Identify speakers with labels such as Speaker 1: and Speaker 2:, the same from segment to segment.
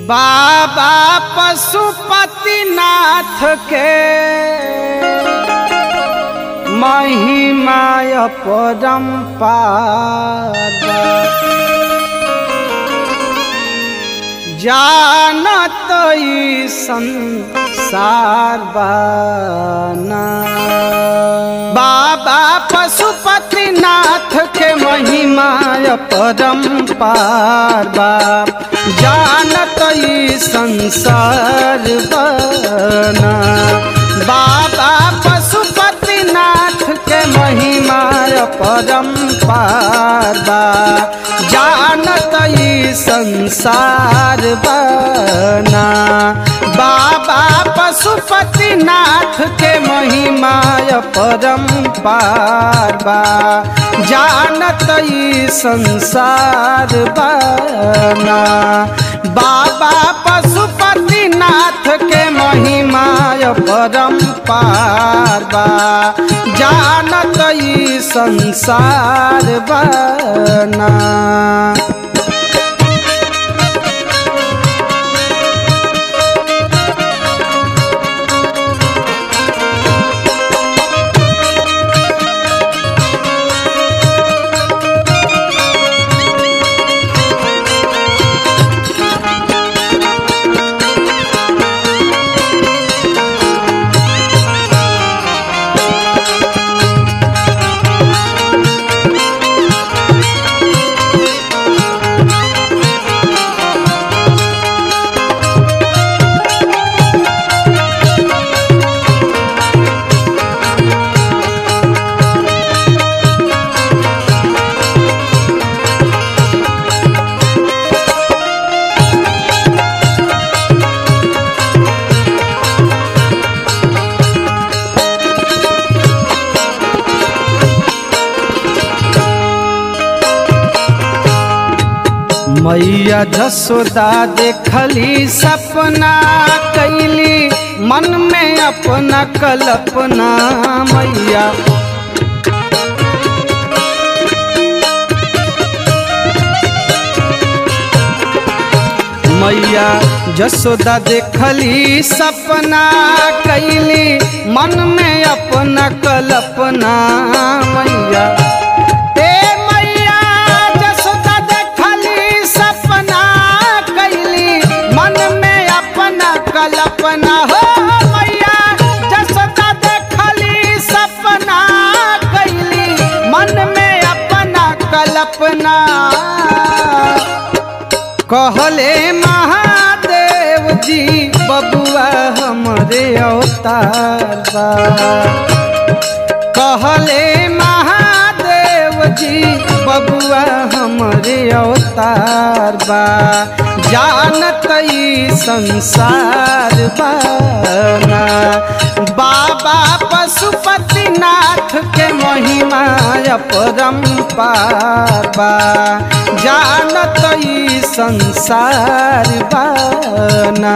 Speaker 1: बाबा पशुपतिनाथ के महिमाय परम्पार जानत ई संसार बाना बाबा पशुपतिनाथ के महिमाय परम्पार बा जानत ई संसार बना बाबा पशुपतिनाथ के महिमाय परम्पार बा जानत ई संसार बना बाबा पशुपतिनाथ के महिमाय परम्पार बा जानत ई संसार बना बाबा पशुपतिनाथ के महिमाय परम्पार बा जानत ई संसार बना मैया जसोदा देखली सपना कैली मन में अपना कल्पना मैया मैया जसोदा देखली सपना कैली मन में अपना कल्पना मैया ए मैया जसोदा देखली सपना कैली मन में अपना कल्पना हो मैया जसोदा देखली सपना कैली मन में अपना कल्पना कहले महादेव जी बबुआ हमरे अवतार बा कहले महादेव जी बबुआ हमरे अवतार बा जानत ई संसार बाना बाबा पशुपतिनाथ के महिमा परम्पार बा जानत ई संसार बाना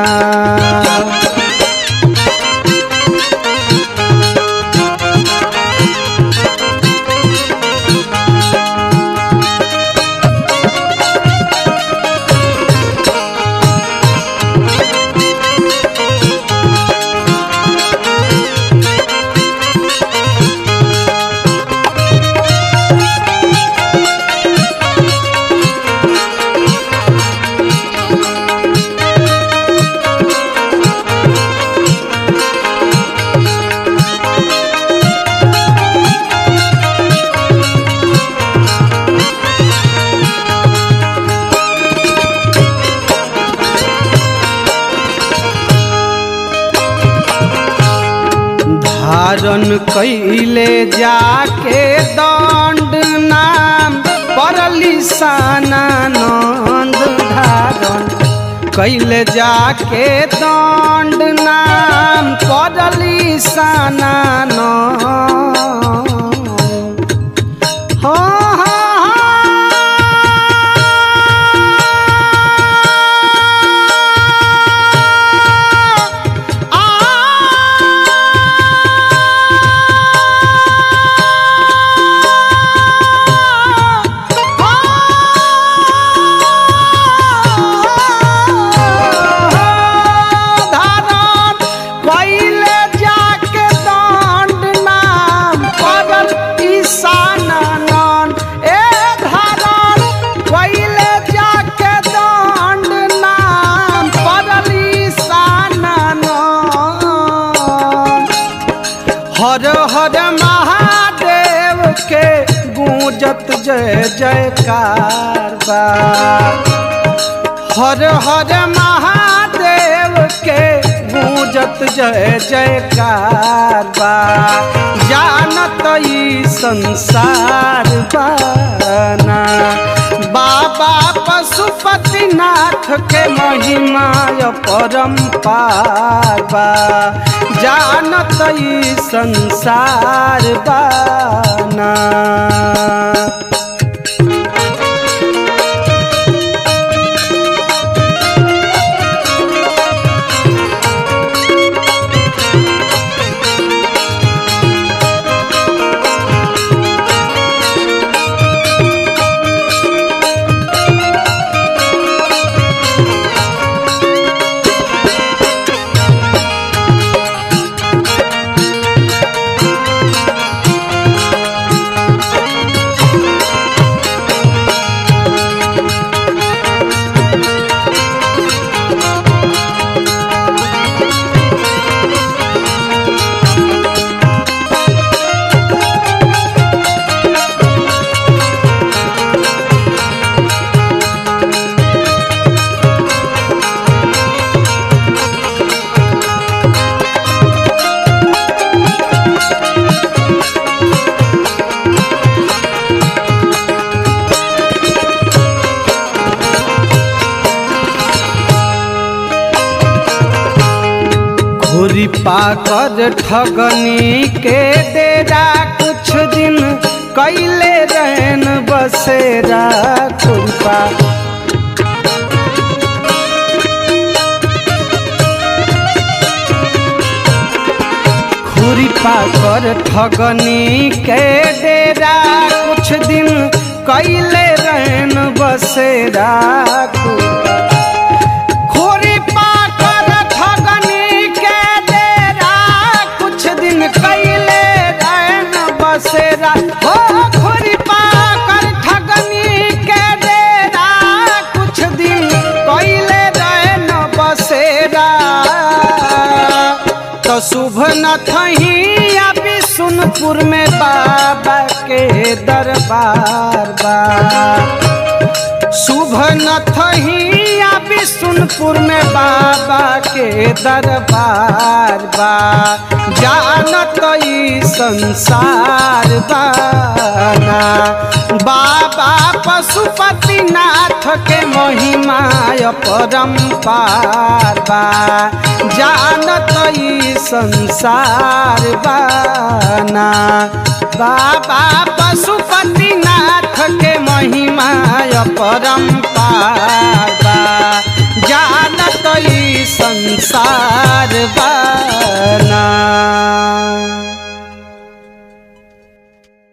Speaker 1: धारण कैले जाके दंड नाम परली सानंद धारण कैले जाके दंड नाम परली सानंद हाँ हाँ हाँ गूंजत जय जयकार बा हर हर महादेव के गूंजत जय जयकार बा जानत ई संसार बाना बाबा पशुपतिनाथ के महिमा परम्पार बा जानत ई संसार बाना घुरी पाकर ठगनी के डेरा कुछ दिन कैले रहन बसेरा खुरपा घुरी पाकर ठगनी के डेरा कुछ दिन कैले रहन बसेरा खुरपा खोरी पाकर ठगनी के डेरा कुछ दिन कैले रहन बसेरा हो खोरी पाकर ठगनी के डेरा कुछ दिन कैले रहन बसेरा तो शुभ न थही अभी सुनपुर में बाबा के दरबार बा शुभ न थही या विष्णुपुर में बाबा के दरबार बा जानत ई संसार बाना बाबा पशुपतिनाथ के महिमा परम्पार बा जानत ई संसार बाना बाबा पशुपतिनाथ के महिमा परम्पार बा जानत ई संसार बाना